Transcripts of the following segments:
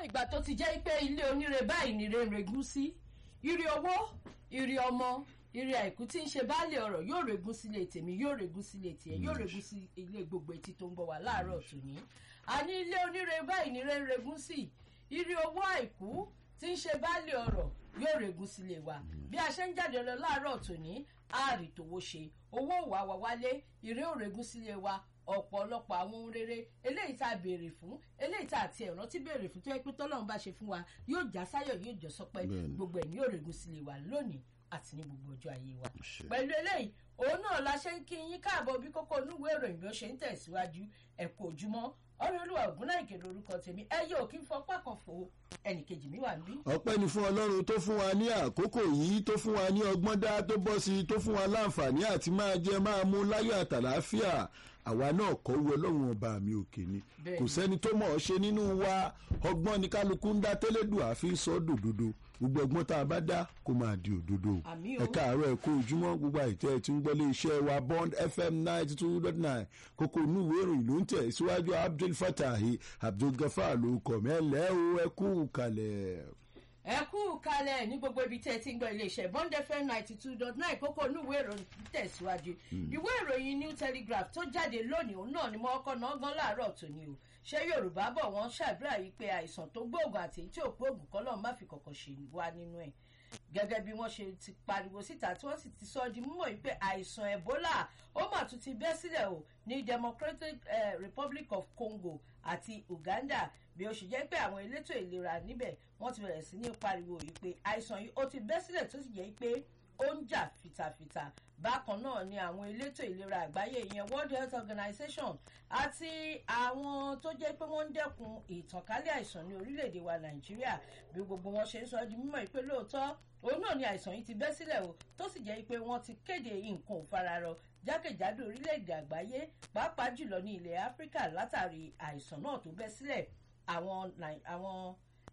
ìgbà tó ti jẹ́ pé ilé oníre báyìí nìre ń regún sí ire owó ire ọmọ ire àìkú tí ń ṣe baálé ọ̀rọ̀ yóò regún sílé tèmi yóò regún sílé tiẹ̀ yóò regún sí ilé gbogbo etí tó ń gbọ́ wá láàárọ̀ tòní àní ilé oníre báyìí nìre ń regún sí ire owó àìkú tí ń ṣe baálé ọ̀rọ̀ yóò regún sílé wa bí a ṣe ń jáde lọ láàárọ̀ tòní ààrì tòwó ṣe owó wà wá wálé ire ò regún sílé wa ọ̀pọ̀lọpọ̀ àwọn ohun rere eléyìí tá a béèrè fún eléyìí tá a ti ẹ̀rọ tí béèrè fún tó yẹ pé tọ́lọ́run bá ṣe fún wa yóò já sáyọ̀ yóò jọ sọpẹ́ gbogbo ẹ̀ ní yóò regún sílé wa lónìí àti ní gbogbo ọjọ́ ayé wa. pẹ̀lú eléyìí òun náà la ṣe ń kí yín káàbọ̀ bí kókó onúwèé ìròyìn bí ó ṣe ń tẹ̀síwájú ẹ̀kọ́ ojúmọ́ ọlọ́lùwà ògúnnáìkè lórúkọ tèmi ẹ yóò kí n fọpá kan fò ẹnìkejì mi wà níbí. ọpẹ́ ni fún ọlọ́run tó fún wa ní àkókò yìí tó fún wa ní ọgbọ́n dá tó bọ́ sí i tó fún wa láǹfààní àti máa jẹ máa mú láyọ̀ àtàláfíà àwa náà kọ́ wọ ọlọ́run ọba mi òkè ni kò sẹ́ni tó mọ̀ ọ́ ṣe nínú wa ọgbọ́n ni kálukú ń dá tẹ́lẹ̀dùn àfi sọ dòdòdò gbogbo ọgbọ́n tá a bá dá kó máa di òdodo ẹ káàárọ̀ ẹ kó ojúmọ́ gbogbo àìtẹ́ tí ń gbọ́lé iṣẹ́ wa bond fm ninety two dot nine kókó inú ìwé ìròyìn ló ń tẹ̀ síwájú abdul fatahi abdul gafar ló kọ̀ mẹ́lẹ́ o ẹ kú kalẹ̀ ẹ kú kalẹ̀ ní gbogbo ibi tẹ́ ẹ ti ń gbọ́ iléeṣẹ́ bond fm ninety two dot nine kókó inú ìwé ìròyìn tẹ̀síwájú ìwé ìròyìn new telegraph tó jáde lónìí òun náà ni mo kọ́ náà gan láàárọ̀ tòní o ṣé yorùbá bọ̀ wọ́n ṣàdúrà yìí pé àìsàn tó gbóògùn àti èyí tí ò gbóògùn kọ́ lọ́ọ́ má fi kọ̀kọ̀ ṣe wá nínú ẹ̀ gẹ́gẹ́ bí wọ́n ṣe ti pariwo síta tí wọ́n sì ti sọ di mímọ̀ yìí pé àìsàn ebola ó mà tún ti bẹ́ sílẹ̀ o ní democratic uh, republic of congo àti uganda bí ó ṣe jẹ́ pé àwọn elétò ìlera níbẹ̀ wọ́n ti bẹ̀rẹ̀ sí ní pariwo yìí pé àìsàn yìí ó ti bẹ́ sílẹ̀ tó sì jẹ́ pé ó ń jà fìtàfìtà bákan náà ni àwọn elétò ìlera àgbáyé ìyẹn world health organization àti àwọn tó jẹ́ pé wọ́n ń dẹ́kun ìtànkálẹ̀ àìsàn ní orílẹ̀-èdè wa nàìjíríà bí gbogbo wọn ṣe ń sọ di mímọ̀ pé lóòótọ́ òun náà ni àìsàn yìí ti bẹ́ sílẹ̀ o tó sì jẹ́ pé wọ́n ti kéde nǹkan òfararọ jákèjádò orílẹ̀-èdè àgbáyé pàápàá jùlọ ní ilẹ̀ áfíríkà látàrí àìsàn náà tó bẹ́ sílẹ̀ àwọn àwọn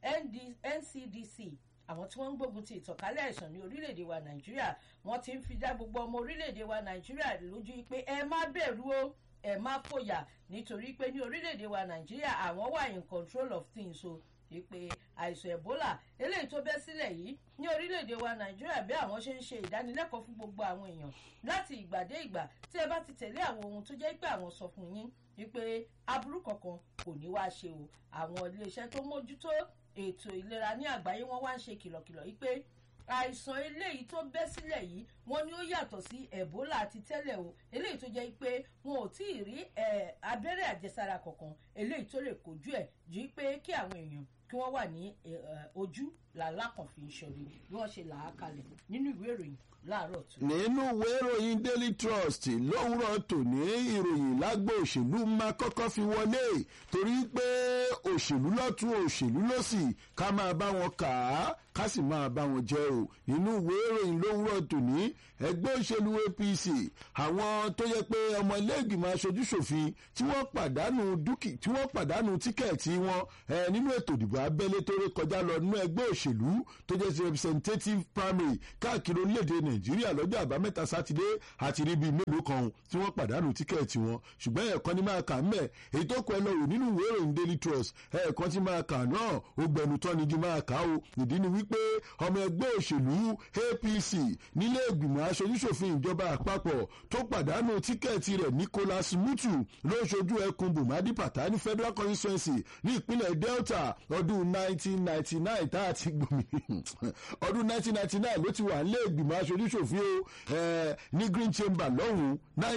ncdc àwọn tí wọ́n ń gbógun ti ìtànkálẹ̀ àìsàn ní orílẹ̀-èdè wa nàìjíríà wọ́n ti ń fi dá gbogbo ọmọ orílẹ̀-èdè wa nàìjíríà lójú pé ẹ má bẹ̀rù o ẹ má fòyà nítorí pé ní orílẹ̀-èdè wa nàìjíríà àwọn wà in control of things o pé àìsàn ebola eléyìí tó bẹ́ sílẹ̀ yìí ní orílẹ̀-èdè wa nàìjíríà bí àwọn ṣe ń ṣe ìdánilẹ́kọ̀ọ́ fún gbogbo àwọn èèyàn láti ìgbà dé ìgbà tí ẹ bá ti tẹ̀lé àwọn ohun tó jẹ́ pé àwọn sọ fún yín wípé aburú kankan kò ní wá ṣe o àwọn iléeṣẹ́ tó mójútó ètò ìlera ní àgbáyé wọn wá ń ṣe kìlọ̀kìlọ̀ yìí pé àìsàn eléyìí tó bẹ́ sílẹ̀ yìí wọ́n ní ó yàtọ̀ sí ebola àti tẹ́lẹ̀ o eléyìí tó jẹ́ pé wọn ò tí ì rí abẹ́rẹ́ àjẹsára kankan eléyìí tó lè kojú ẹ̀ ju pé kí àwọn èèyàn kí wọ́n wà ní ojú làlákàn fi ń ṣọ̀rí bí wọ́n ṣe là á kalẹ̀ nínú ìwé ìròyìn láàárọ̀ tó. nínú ìwé ìròyìn daily trust lówùrọ̀ tòní ìròyìn lágbo òṣèlú máa kọ́kọ́ fi wọlé torí pé òṣèlú lọ́tún òṣèlú lọ́sì ká máa bá wọn kà á ká sì máa bá wọn jẹ o nínú ìwé ìròyìn lówùrọ̀ tòní ẹgbẹ́ òṣèlú apc àwọn tó yẹ pé ọmọ ilé ìgbìmọ̀ aṣojúṣòfin tí wọ́n pàdánù dúkì tí wọ́n pàdánù tíkẹ́ẹ̀tì wọn nínú ètò ìdìbò abẹ́lé tó ré kọjá lọ nínú ẹgbẹ́ òṣèlú tó jẹ́ representative primary káàkiri orílẹ̀-èdè nàìjíríà lọ́jọ́ àbámẹ́ta sátidé àti ríbi mélòó kan tí wọ́n pàdánù tíkẹ́ẹ̀tì wọn ṣùgbọ́n ẹ̀ẹ̀kan ní máa kà ń mẹ́ èyí tó kọ ẹ lọ́rùn nínú ìwé ìròyìn daily trust ẹ̀ẹ̀kan tí máa kà náà ó gbẹnu tán ni jí máa kà ó ìdí ni wípé ọmọ ẹgbẹ́ òṣèlú apc nílé ìgbìmọ̀ aṣojúṣòfin ìjọba àpapọ̀ tó pàdánù tíkẹ́ẹ̀tì rẹ̀ nicholas mutu ló ṣojú ẹkùn bùmádì pàtà ní federal constituency ní ìpínlẹ̀ delta ọdún 1999 tá a ti gbòmí ọdún 1999 ló ti wà nílé ìgbìmọ̀ aṣojúṣòfin o ní green chamber lọ́hùn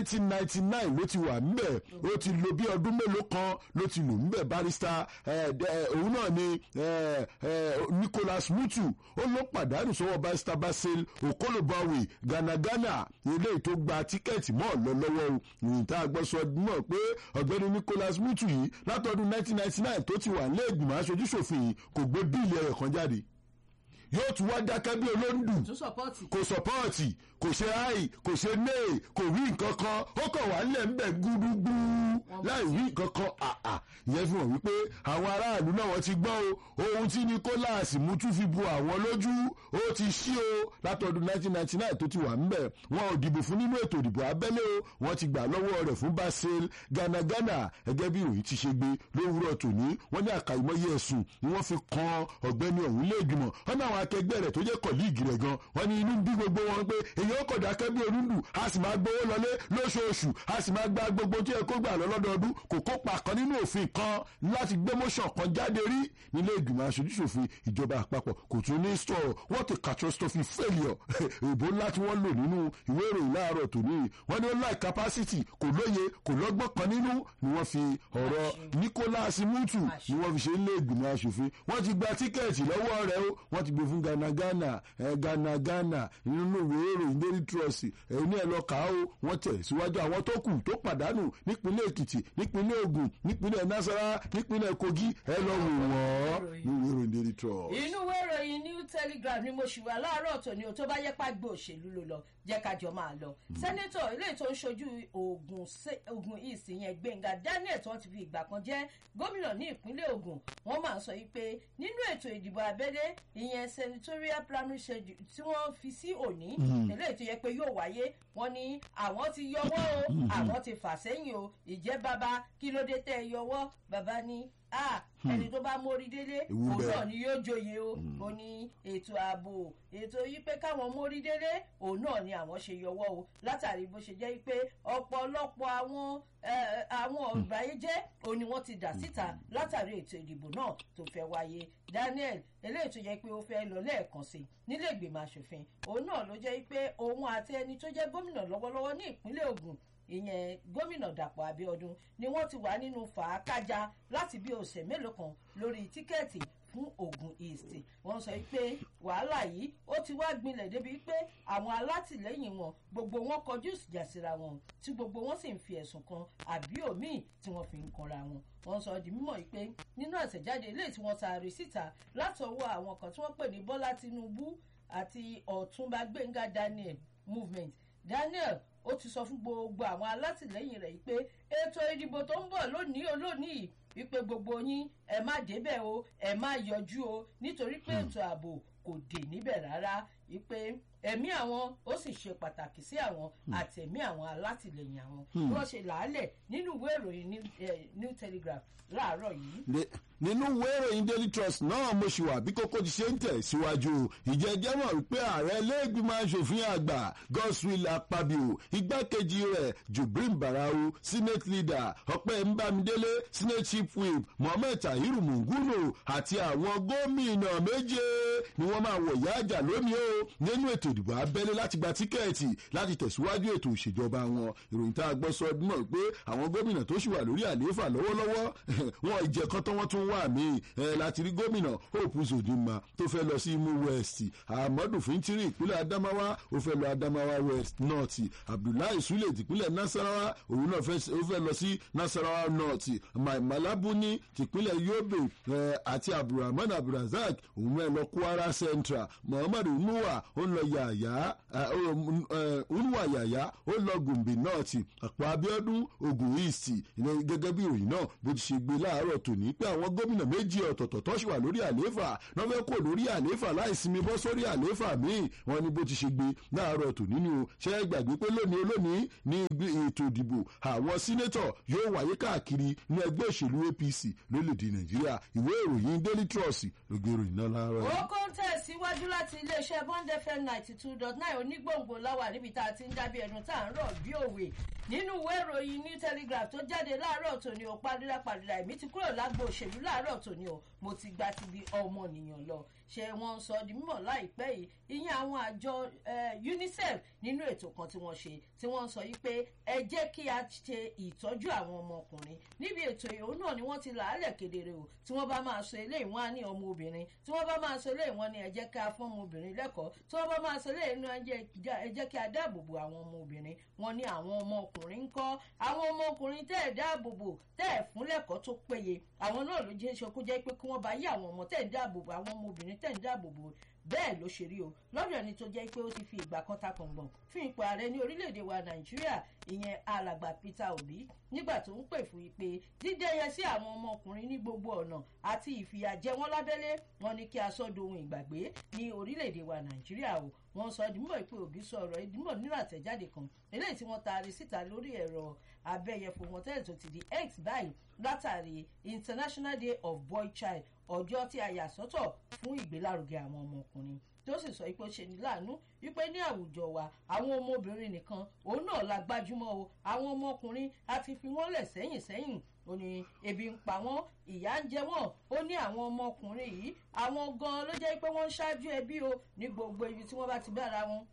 1999 ló ti wà ńbẹ̀ ó ti lo bí ọdún mélòó kan ló ti lò ńbẹ̀ barista òun náà ni nicholas mutu ó ló pàdánù sọ́wọ́ barista basil okolobawe ganagana ilé tó gba tíkẹ́ẹ̀tì mọ́ lọ lọ́wọ́ ìrìn tá a gbọ́ sọ mọ̀ pé ọ̀gbẹ́ni nicholas mutu yìí látọdún 1999 tó ti wà nílé ìgbìmọ̀ aṣojúṣòfin yìí kò gbé bíìlì ẹ̀rẹ̀ kan jáde yóò tún wá dákẹ́ bí olóńdù tún sọpọ́ọ̀tì. kò sọpọ́ọ̀tì kò ṣe áì kò ṣe néè kò wí nǹkan kan ó kàn wá nílẹ̀ ńbẹ̀ gúdúgbú láì wí nǹkan kan àà ìyẹn fi hàn wípé àwọn aráàlú náà wọ́n ti gbọ́ o ohun tí Nicholas Mutu fi bu àwọn lójú ó ti ṣí o látọdún 1999 tó ti wà ńbẹ̀ wọn ò dìbò fún nínú ètò ìdìbò abẹ́lé o wọ́n ti gbà lọ́wọ́ rẹ̀ fún Basil Ganagana gẹ́gẹ́ bí ìròyìn ti ṣe gbé lówùúrọ̀ tòní wọ́n ní àkàìmọye ẹ̀sùn ni wọ́n fi kan ọ̀gbẹ́ni ọ̀hún lé ìgbìmọ̀ wọ́n ní àwọn akẹgbẹ́ rẹ̀ tó jẹ́ kọ̀líìgì rẹ̀ gan wọ́n ní inú bí gbogbo wọn pé èyàn kọ̀ dákẹ́ bí orúndù a sì máa gbowó lọlé lóṣooṣù a sì máa gba gbogbo tí ẹ kó gbà lọ lọ́dọọdún kò kópa kan nínú òfin kan láti gbé motion kan jáde rí nílé ìgbìmọ̀ aṣojúṣòfin ìjọba àpapọ̀ kò tún ní sọ̀rọ̀ what a catastrophe failure èbó ńlá tí wọ́n lò nínú ìwé ìròyìn láàárọ̀ tòní wọ́n ní ó láì capacity kò lóye kò lọ́gbọ́n kan nínú ni wọ́n fi ọ̀rọ̀ Nicholas Mutu ni wọ́n fi ṣe ilé ìgbìmọ̀ aṣòfin wọ́n ti gba tíkẹ́ẹ̀tì lọ́wọ́ rẹ̀ o wọ́n ti gbé fún Ganagana ẹ̀ Ganagana nínú ìwé ìròyìn Daily Trust ẹ̀yin ní ẹ̀ lọ kà á o wọ́n tẹ̀ síwájú àwọn tó kù tó pàdánù nípínlẹ̀ Èkìtì nípínlẹ̀ Ògùn nípínlẹ̀ Nasarawa nípínlẹ̀ Kogi ẹ̀ lọ wò wọ́n ní ìwé ìròyìn Daily Trust. inú ìwé ìròyìn New Telegraph ni mo ṣì wà láàárọ̀ tòní o tó bá yẹ pàgbé òṣèlú ló lọ jẹ́ ká jọ máa lọ. sẹ́nẹ́tọ̀ ilé tó ń ṣojú Ògùn East yẹn Gbẹ̀ngà Daniel tí wọ́n ti fi ìgbà kan jẹ́ gómìnà ní ìpínlẹ̀ Ògùn wọ́n máa ń sọ yìí pé nínú ètò ìdìbò abẹ́lé ìyẹn senatorial primary schedule tí wọ́n fi sí òní eléyìí tó yẹ pé yóò wáyé wọ́n ní àwọn ti yọwọ́ o àwọn ti fà sẹ́yìn o ìjẹ́ bàbá kí ló dé tẹ́ ẹ yọwọ́ bàbá ní ah ẹni tó bá mórí délé òun náà ni yóò joyè o ó ní ètò ààbò ètò yìí pé káwọn mórí délé òun náà ni àwọn ṣe yọwọ́ o látàrí bó ṣe jẹ́ pé ọ̀pọ̀lọpọ̀ àwọn àwọn ọ̀bàyéjẹ́ òun ni wọ́n ti dà síta látàrí ètò ìdìbò náà tó fẹ́ wáyé Daniel eléyìí tó jẹ́ pé ó fẹ́ lọ lẹ́ẹ̀kan sí nílé ìgbìmọ̀ asòfin òun náà ló jẹ́ pé òun àti ẹni tó jẹ́ gómìnà lọ́wọ́lọ́wọ́ ní ìpínlẹ̀ Ògùn ìyẹn gómìnà Dàpọ̀ Abíọ́dún ni wọ́n ti wà nínú fàákájà láti bí ọ̀sẹ̀ mélòó kan lórí tíkẹ́ẹ̀tì fún Ògùn East wọ́n sọ pé wàhálà yìí ó ti wá gbilẹ̀ débi pé àwọn alátìlẹ́yìn wọn gbogbo wọn kọjú ìjà síra wọn tí gbogbo wọn sì ń fi ẹ̀sùn kan àbí òmíì tí wọ́n fi ń kanra wọn wọ́n sọ di mímọ̀ pé nínú àtẹ̀jáde eléyìí tí wọ́n taari síta látọwọ́ àwọn kan tí wọ́n pè ní Bọ́lá Tinubu àti Ọ̀túnba Gbẹ́ngà Daniel movement Daniel ó ti sọ fún gbogbo àwọn alátìlẹyìn rẹ̀ pé ètò ìdìbò tó ń bọ̀ lónìí olónìí wípé gbogbo yín ẹ má débẹ̀ o ẹ má yọjú o nítorí pé ètò ààbò kò dé níbẹ̀ rárá wípé ẹ̀mí àwọn ó sì ṣe pàtàkì sí àwọn àtẹ̀mí àwọn alátìlẹyìn àwọn bí wọ́n ṣe làálẹ̀ nínú ìwé ìròyìn New Telegraph láàárọ̀ yìí nínú ìwé ìròyìn Daily Trust náà mo ṣì wà bí kókó ti ṣe ń tẹ̀ síwájú ìjẹ́jẹ́ mọ̀ wípé ààrẹ ilé-ìgbìmọ̀ asòfin àgbà Godswill Akpabio igbákejì rẹ̀ Jubrin Barau senate leader Ọpẹ́ Mbamidele senate chief whip Mohammed Tahiru Mungunu àti àwọn gómìnà méje ni wọ́n máa wọ̀ ìyá àjà lónìí o nínú ètò ìdìbò abẹ́lé láti gba tíkẹ́ẹ̀tì láti tẹ̀síwájú ètò ìṣèjọba wọn ìròyìn tá a gbọ́ sọ ọdún náà pé àwọn gómìnà tó ṣì wà lórí àlééfà lọ́wọ́lọ́wọ́ wọn ìjẹ̀kan tán wọ́n tún wà mí láti rí gómìnà Hope Uzodinma tó fẹ́ lọ sí Imo West Ahmadu Fintiri ìpínlẹ̀ Adamawa ó fẹ́ lọ Adamawa West North Abdullahi Sule tìpínlẹ̀ Nasarawa òun náà ó fẹ́ lọ sí Nasarawa North Malabuni tìpínlẹ̀ Yobe àti Abdulrahman Abdulrazak òun náà lọ Kwara Central Muhammadu Nuwa ó lọ Yàyà Unuwa Yàyà ó lọ Gombe North Àpò Abíọ́dún Ògùn East gẹ́gẹ́ bí ìròyìn náà bó ti ṣe gbé láàárọ̀ tòní pé àwọn gómìnà méjì ọ̀tọ̀ọ̀tọ̀ tó ṣì wà lórí àlééfà náà fẹ́ kó lórí àlééfà láìsinmi bọ́ sórí àlééfà míì wọn ni bó ti ṣe gbé láàárọ̀ tòní ni o ṣe é gbàgbé pé lónìí olónìí ní ètò ìdìbò àwọn sínétọ̀ yóò wáyé káàkiri ní ẹgbẹ́ òṣèlú APC lórílẹ̀‐èdè Nàìjíríà ìwé ìròyìn Daily Trust ló gbé ìròyìn náà láàárọ̀ yìí. ó kó ń tẹ̀síwájú láti iléeṣẹ́ Bond FM ninety two dot nine onígbòǹgbò láwà níbi tá a ti ń dábìí ẹnu tá à ń rọ̀ bí òwe nínú ìwé ìròyìn New Telegraph tó jáde láàárọ̀ tòní o padìdà padìdà èmi ti kúrò lágbo òṣèlú láàárọ̀ tòní o mo ti gba ti di ọmọnìyàn lọ ṣe wọ́n sọ di mímọ̀ láìpẹ́ yìí ìyẹn àwọn àjọ UNICEF nínú ètò kan tí wọ́n ṣe tí wọ́n sọ yìí pé ẹ jẹ́ kí a ṣe ìtọ́jú àwọn ọmọkùnrin níbi ètò ìhòòhò náà ni wọ́n ti làálẹ̀ kedere o tí wọ́n bá máa sọ eléyìí wọ́n á ní ọmọ obìnrin tí wọ́n bá máa sọ eléyìí wọ́n ní ẹ jẹ́ ká fún ọmọ obìnrin lẹ́kọ̀ọ́ tí wọ́n bá máa sọ eléyìí ní ẹ jẹ́ kí a dáàbòbò àwọn ọmọ obìnrin wọ́n ní àwọn ọmọkùnrin ń kọ́ àwọn ọmọkùnrin tẹ́ ẹ̀ dáàbòbò tẹ́ ẹ̀ fún lẹ́kọ̀ọ́ tó péye àwọn náà ló jẹ́ ṣokú jẹ́ pé kí wọ́n bá yí àwọn ọmọ tẹ́ ẹ̀ dáàbòbò àwọn ọmọ obìnrin tẹ́ ẹ̀ dáàbòbò bẹ́ẹ̀ ló ṣe rí o lọ́dọ̀ ẹni tó jẹ́ pé ó ti fi ìgbà kan ta kàngbọ̀n fún ipò ààrẹ ní orílẹ̀-èdè wa nàìjíríà ìyẹn alàgbà peter obi nígbà tó ń pè fún ìpè dídẹ́yẹ sí àwọn ọmọkùnrin ní gbogbo ọ̀nà àti ìfìyàjẹ wọn lábẹ́lé wọn ní kí a sọ dohun ìgbàgbé ní orílẹ̀-èdè wa nàìjíríà o wọ́n sọ ìdìmọ̀ ìpè òbí sọ̀rọ̀ ìdìmọ̀ nínú àtẹ̀jáde kan eléyìí tí wọ́n taari síta lórí ẹ̀rọ abẹ́yẹfò wọn tẹ́lẹ̀ tó ti di x báyìí látàrí international day of boy child ọjọ́ tí a yà sọ́tọ̀ fún ìgbélárugẹ àwọn ọmọkùnrin tó sì sọ pé ó ṣe ní láàánú wípé ní àwùjọ wa àwọn ọmọbìnrin nìkan òun náà la gbájúmọ́ o àwọn ọmọkùnrin a ti fi wọ́n lẹ̀ sẹ́yìn sẹ́yìn ó ní ebi ń pa wọ́n ìyá ń jẹ wọ́n ó ní àwọn ọmọkùnrin yìí àwọn gan-an ló jẹ́ pé wọ́n ń ṣáájú ẹbí o ní gbogbo ibi tí wọ́n bá ti bára wọn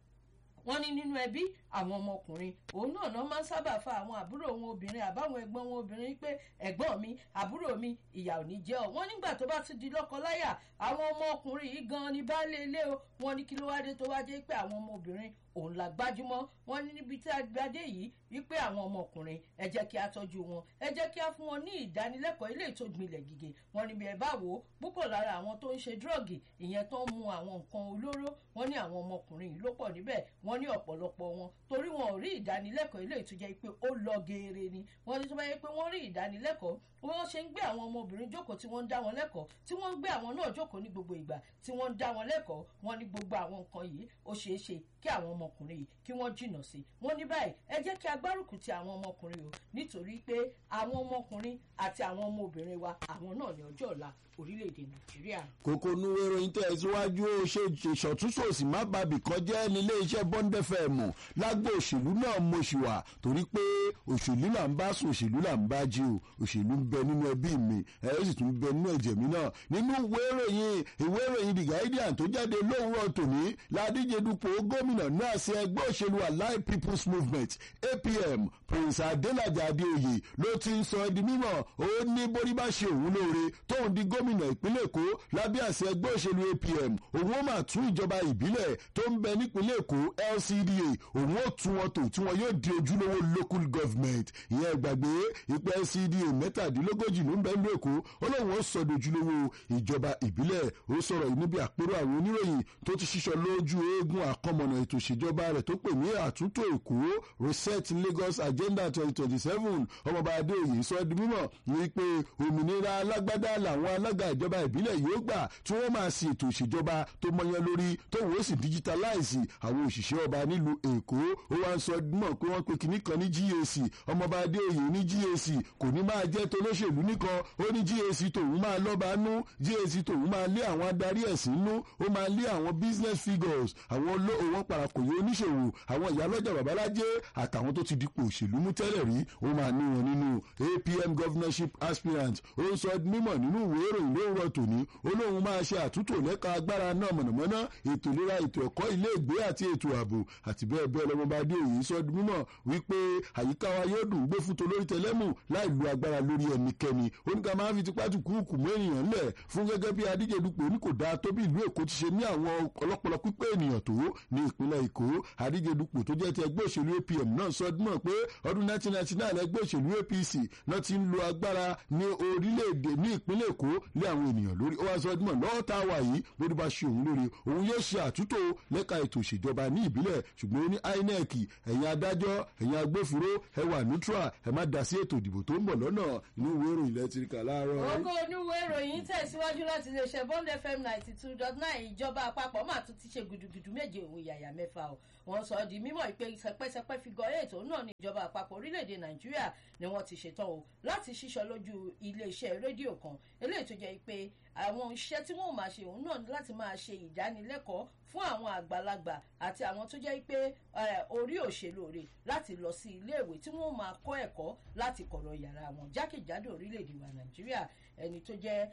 wọ́n ní nínú ẹbí àwọn ọmọkùnrin òun náà náà máa ń sábà fa àwọn àbúrò wọn obìnrin àbáwọn ẹ̀gbọ́n wọn obìnrin pé ẹ̀gbọ́n mi àbúrò mi ìyà ò ní jẹ́ ọ wọ́n nígbà tó bá ti di lọ́kọláyà àwọn ọmọkùnrin yìí gan ni baálé ilé o wọ́n ní kí ló wá dé tó wá jẹ́ pé àwọn ọmọbìnrin òun la gbájúmọ́ wọ́n ní níbi tí a gbadé yìí wípé àwọn ọmọkùnrin ẹ jẹ́ kí a tọ́jú wọn ẹ jẹ́ kí a fún wọn ní ìdánilẹ́kọ̀ọ́ ilé ètò ìgbìnlẹ̀ gígé wọn níbi ẹ̀ bá wò ó púpọ̀ lára àwọn tó ń ṣe dírọ́ọ̀gì ìyẹn tó ń mu àwọn nǹkan olóró wọ́n ní àwọn ọmọkùnrin yìí ló pọ̀ níbẹ̀ wọ́n ní ọ̀pọ̀lọpọ̀ wọn torí wọn ò rí ìdánilẹ́kọ̀ọ́ ilé ètò jẹ́ pé ó lọ geere ni wọ́n ní tó bá yẹ pé wọ́n rí ìdánilẹ́kọ̀ọ́ wọ́n ṣe ń gbé àwọn ọmọbìnrin jókòó tí wọ́n ń dá wọn lẹ́kọ̀ọ́ tí wọ́n ń gbé àwọn náà jókòó ní gbogbo ìgbà tí wọ́n ń dá wọn lẹ́kọ̀ọ́ wọ́n ní gbogbo àwọn nǹkan yìí ó ṣeé ṣe kí àwọn ọmọkùnrin yìí kí wọ́n jìnnà sí wọ́n ní báyìí ẹ jẹ́ kí agbárùkù ti àwọn ọmọkùnrin o nítorí pé àwọn ọmọkùnrin àti àwọn ọmọbìnrin wa àwọn náà ní ọjọ́ ọ̀la orílẹ̀-èdè nàìjíríà. kókó nuwe ìròyìn tẹ̀ síwájú ó ṣe ìṣọ̀túnṣòsì má bàbí kan jẹ́ nílé iṣẹ́ bond fm lágbo òṣèlú náà mo ṣì wà torí pé òṣèlú là ń bá sùn òṣèlú là ń bá jí o òṣèlú ń bẹ nínú ẹbí mi ẹ ó sì tún bẹ nínú ẹ̀jẹ̀ mi náà nínú ìwé ìròyìn ìwé ìròyìn the guardian tó jáde lówùrọ̀ tòní ládíje dupò gómìnà náà sí ẹgbẹ́ òṣèlú allied people's movement apm prince adelaja adeoye ló ti ń sọ di mímọ̀ ó ní borí bá ṣe òun lóore tóun di gómìnà ìpínlẹ̀ èkó lábẹ́ àṣẹ ẹgbẹ́ òṣèlú apm òun ó máa tún ìjọba ìbílẹ̀ tó ń bẹ nípínlẹ̀ èkó lcda òun ó tún wọn tò tí wọn yóò di ojúlówó local government ìyẹn ìgbàgbé ìpè lcda mẹ́tàdínlógójì ló ń bẹ nílùú èkó ó lóun ó sọ di ojúlówó ìjọba ìbílẹ̀ ó sọ̀rọ̀ yìí níbi àpérò àwọn oníròyìn tó ti ṣíṣọ lójú eégún àkọmọ̀nà ètò ìṣèjọba rẹ̀ tó pè ní àtúntò èkó reset lagos agenda twenty twenty seven ọmọọba adéoyè sọ di mímọ̀ wípé òmìnira alágbádá làwọn alága ìjọba ìbílẹ̀ yóò gbà tí wọ́n máa sin ètò ìṣèjọba tó mọyán lórí tóun ó sì digitalize àwọn òṣìṣẹ́ ọba nílùú èkó ó wá ń sọ mọ̀ pé wọ́n pe kinní kan ní gac ọmọọba adéoyè ní gac kò ní máa jẹ́ tolóṣèlú nìkan ó ní gac tòun máa lọ́ba nú gac tòun máa lé àwọn adarí ẹ̀sìn nú ó máa lé àwọn business figures àwọn olóòwò parakòyè oníṣòwò àwọn ìyálọ́jà babalájẹ́ àtàwọn tó ti dipò òṣèlú mú tẹ́lẹ̀ rí ó máa ní wọn nínú apm governorship aspirant ó ń sọ mímọ̀ nínú ìwé ìròyìn lóòrọ̀ tòní ó lóun máa ṣe àtúntò lẹ́ka agbára náà mọ̀nàmọ́ná ètò ìlera ètò ẹ̀kọ́ ilé ìgbé àti ètò ààbò àti bẹ́ẹ̀ bẹ́ẹ̀ lọ́mọba adé òye sọ mímọ̀ wípé àyíká wa yóò dùn gbé fún tolórí tẹlẹ́mù láì lu agbára lórí ẹnikẹ́ni oníkà máa fi tipá tù kúùkù mú ènìyàn lẹ̀ fún gẹ́gẹ́ bí adíje dupò ní kò dáa tó bí ìlú èkó ti ṣe ní àwọn ọlọ́pọlọ pípé ènìyàn tó ní ìpínlẹ̀ èkó adíje dupò tó jẹ́ ti ẹgbẹ́ òṣèlú apm náà sọ mọ̀ pé ọdún 1999 ẹgbẹ́ òṣèlú apc náà ti ń lo agbára ní orílẹ̀-èdè ní ìpínlẹ̀ èkó lé àwọn ènìyàn lórí ó wá sọ ọdún mọ̀ lọ́wọ́ tá a wà yìí bóde bá ṣe òun lórí òun yóò ṣe àtúntò lẹ́ka ètò ìṣèjọba ní ìbílẹ̀ ṣùgbọ́n ó ní inec ẹ̀yin adájọ́ ẹ̀yin agbófinró ẹ wà neutral ẹ má dá sí ètò ìdìbò tó ń bọ̀ lọ́nà inú ìwé ìròyìn lẹ́tìrìkà láàárọ̀. ògo oníwèé ìròyìn tẹ̀síwájú láti iléeṣẹ́ bond fm ninety two dot nine ìjọba àpapọ̀ máa tún ti ṣe gudugudu méje òun yàyà mẹ́fà o wọ́n sọ di mímọ̀ ìpè sẹpẹ́sẹpẹ́ figure eight òun náà ní ìjọba àpapọ̀ orílẹ̀-èdè nàìjíríà ni wọ́n ti ṣetán o láti ṣíṣọ lójú iléeṣẹ́ rédíò kan eléyìí tó jẹ́ pé àwọn iṣẹ́ tí wọ́n máa ṣe òun náà ní láti máa ṣe ìdánilẹ́kọ̀ọ́ fún àwọn àgbàlagbà àti àwọn tó jẹ́ pé orí òṣèlú rẹ̀ láti lọ sí iléèwé tí wọ́n máa kọ́ ẹ̀kọ́ láti kọ̀rọ̀ yàrá wọn jákèjádò orílẹ̀-èdè wa nàìjíríà ẹni tó jẹ́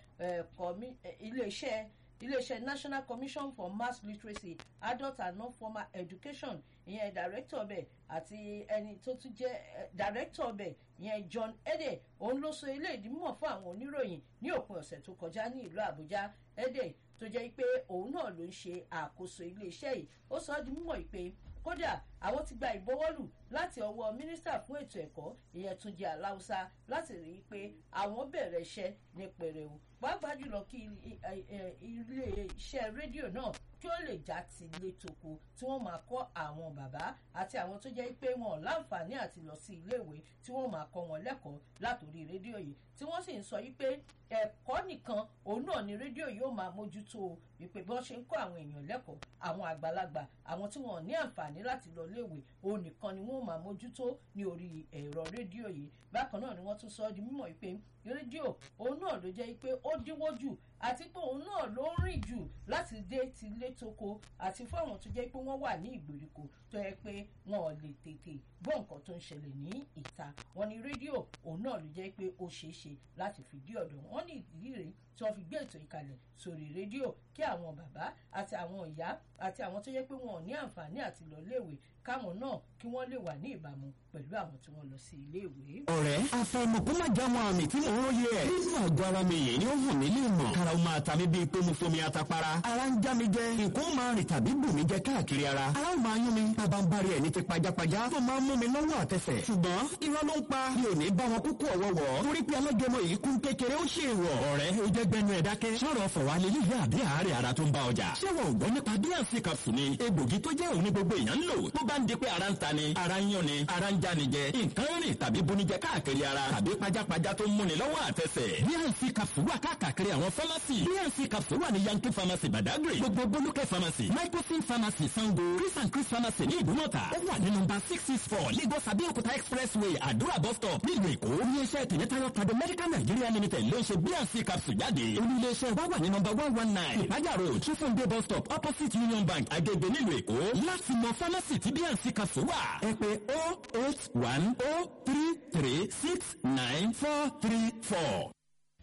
iléeṣẹ́ iléeṣẹ́ national commission for mass literacy adult and non-formal education ìyẹn director ọbẹ̀ àti ẹni tó tún jẹ́ director ọbẹ̀ ìyẹn john ede òun ló sọ ilé ìdímọ̀ fún àwọn oníròyìn ní òpin ọ̀sẹ̀ tó kọjá ní ìlú àbújá ede tó jẹ́ pé òun náà ló ń ṣe àkóso iléeṣẹ́ yìí ó sọ ọ́ di mímọ̀ pé kódà àwọn ti gba ìbọwọ́lù láti ọwọ́ mínísítà fún ètò ẹ̀kọ́ ìyẹn Túnjí Aláùsá láti rí i pé àwọn bẹ̀rẹ̀ iṣẹ́ ní pẹrẹu pàápàá jùlọ kí ilé iṣẹ́ rédíò náà kí ó lè já ti ilé toko tí wọ́n máa kọ́ àwọn bàbá àti àwọn tó jẹ́ pé wọn ò láǹfààní àti lọ sí iléèwé tí wọ́n máa kọ́ wọn lẹ́kọ̀ọ́ látòrí rédíò yìí tí wọ́n sì ń sọ yí pé ẹ̀kọ́ nìkan òun náà ni rédíò yóò máa mójútó wípé bí wọ́n ṣe ń kọ́ àwọn èèyàn lẹ́kọ̀ọ́ àwọn àgbàlagbà àwọn tí wọ́n ní àǹfààní láti lọ léèwé òun nìkan ni wọ́n máa mójútó ní orí ẹ̀rọ rédíò yìí bákan náà ni wọ́n tún sọ ọ́ di mímọ̀ wípé rédíò òun náà ló jẹ́ pé ó dínwó jù àti pé òun náà ló ń rìn jù láti dé ti ilé toko àti fún àwọn tó jẹ́ pé wọ́n wà ní ìgbèríko tó yẹ pé wọn ò lè tètè gbọ́ nǹkan tó ń ṣẹlẹ̀ ní ìta wọn ni rédíò òun náà ló jẹ́ pé ó ṣeé ṣe láti fìdí ọ̀dọ̀ wọn ní ìdí rèé tí wọ́n fi gbé ètò ìkàlẹ̀ sórí rédíò kí àwọn bàbá àti àwọn ìyá àti àwọn tó yẹ pé wọn ò ní àǹfààní àti lọ léèwé káwọn náà kí wọ́n lè wà ní ìbámu pẹ̀lú àwọn tí wọ́n lọ sí iléèwé. ọ̀rẹ́ àfàìmọ̀ kó má já wọn àmì tí mò ń róye ẹ̀. nínú àgọ́ ara mi yìí ni ó hàn mí lè mọ̀. kára ó máa ta mí bíi pé mo fomi atapara. ara ń já mi jẹ nǹkan ó máa rìn tàbí bù mí jẹ káàkiri ara. ara ó máa yún mi bàbá ń bari ẹ̀ ní ti pajápajá tó máa ń mú mi lọ́wọ́ àtẹsẹ̀. ṣùgbọ́n irọ́ ló ń pa mi ò ní bá wọn kúkú ọ̀wọ́wọ́. torí pé alágẹmọ yìí kún kékeré ó ṣe wọ̀. ọ̀rẹ́ ó jẹ́ gbẹnu ẹ̀ dákẹ́. sọ̀rọ̀ fọ̀wá lélẹ́ yá àbí àárẹ̀ ara tó ń bá ọjà. ṣé wọn ò gbọ́ nípa bíànsì capsule ni egbògi tó jẹ́ òun ní gbogbo èèyàn ń lò. tó bá ń di pé ara ń ta ni ara ń yán ni ara ń já ni jẹ nǹkan rìn tàbí bunijẹ káàkiri ara tàbí pajápajá tó ń múni lọ́wọ́ àtẹsẹ̀. bíànsì capsule wà káàkiri àwọn fámásì. bíànsì capsule wà ní yankee pharmacy badagry gbogbo bolúkẹ́ pharmacy microsin pharmacy sango chris and chris pharmacy ní ìdúmọ̀tà ó wà ní nọ́mbà six six four lagos abeokuta expressway àdúrà bus stop nílùú èkó iléeṣẹ́ tìmítayọ̀ tàbí medical nigeria limited ló ń ṣe bíànsì capsule jáde olú iléeṣẹ́ wa wà ní nọ́mbà one one nine ìpájà road chifunde bus stop opposite union bank agege nílùú èkó láti mọ pharmacy tí bíànsì capsule wà ẹ pé oh eight one oh three three six nine four three four.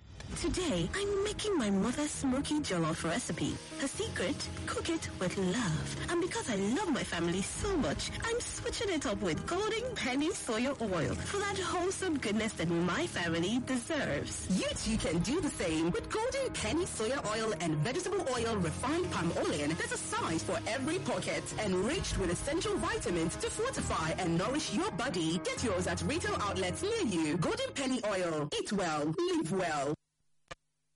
Today, I'm making my mother's smoky jollof recipe. Her secret? Cook it with love. And because I love my family so much, I'm switching it up with Golden Penny Soya Oil for that wholesome goodness that my family deserves. You too can do the same with Golden Penny Soya Oil and Vegetable Oil Refined Palm Olein. There's a size for every pocket, enriched with essential vitamins to fortify and nourish your body. Get yours at retail outlets near you. Golden Penny Oil. Eat well, live well.